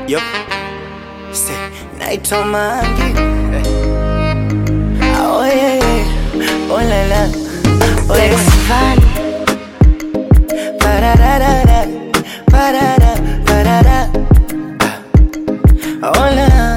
Yup. Say, naitwa Mangi. Oh yeah, yeah. Oh la la. Oh yeah. Pararara, parara, parara. Hola,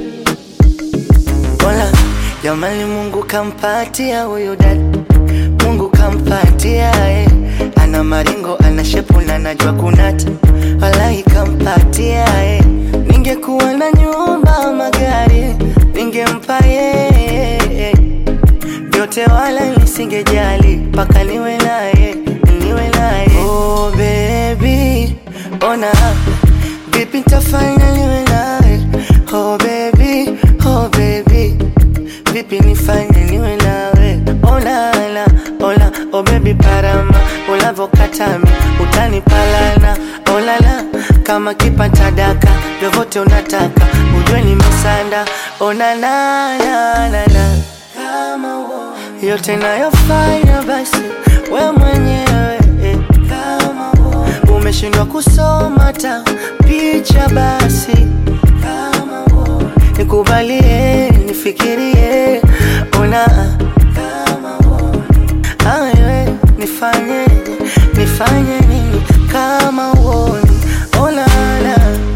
hola. Jamani, Mungu kampatia huyu dada, Mungu kampatia eh. Ana maringo, ana shepu na najua kunata, wallahi kampatia eh. Ningekuwa na nyumba, magari, ningempa yeye vyote, wala nisingejali mpaka niwe naye, niwe naye. Oh baby, ona vipi nitafanya niwe naye. Oh baby, oh baby, vipi nifanye niwe nawe. Ola la, ola, oh baby parama, ulavokatami utanipalana. Ola la, kama kipata daka, vyovyote unataka, ujue nimesanda. Ona na na na na kama uo yote nayofanya basi we mwenyewe eh, kama uo umeshindwa kusoma ta picha basi kama uo nikubalie nifikirie ona kama uo awe nifanyeje nifanye nini kama uoni ona na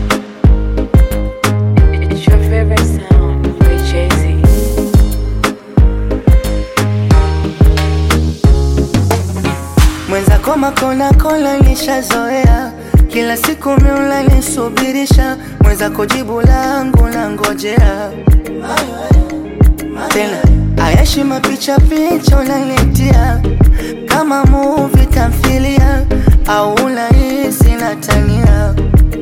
It's your favorite sound with Jay-Z. mwenzako makona kola nishazoea kila siku miula nisubirisha mwenzako jibu langu na ngojea tena ayashi mapicha picha unanitia kama muvi tamthilia au unahisi natania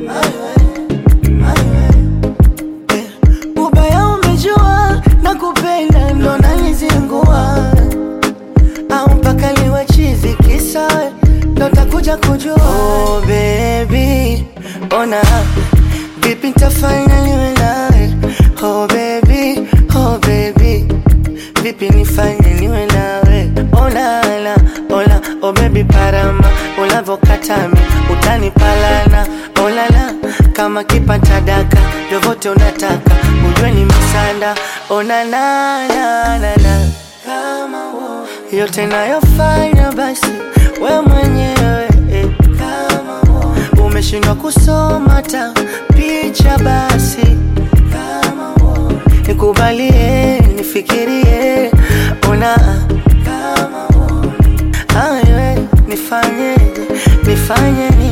Eh, ubaya umejua na kupenda ndo nanizingua au mpaka liwe chizi kisa ndo takuja kujua oh, baby ona vipi ntafanya niwe nawe oh, baby oh, baby vipi nifanye niwe nawe olala ola oh, baby parama ulavokatami utanipalana olala kama kipata daka vyovyote unataka ujue ni misanda onanananana kama uo yote nayofanya basi we mwenyewe eh, kama uo umeshindwa kusoma ta picha basi kama uo nikubalie nifikirie ona kama uo awe nifanyeje nifanye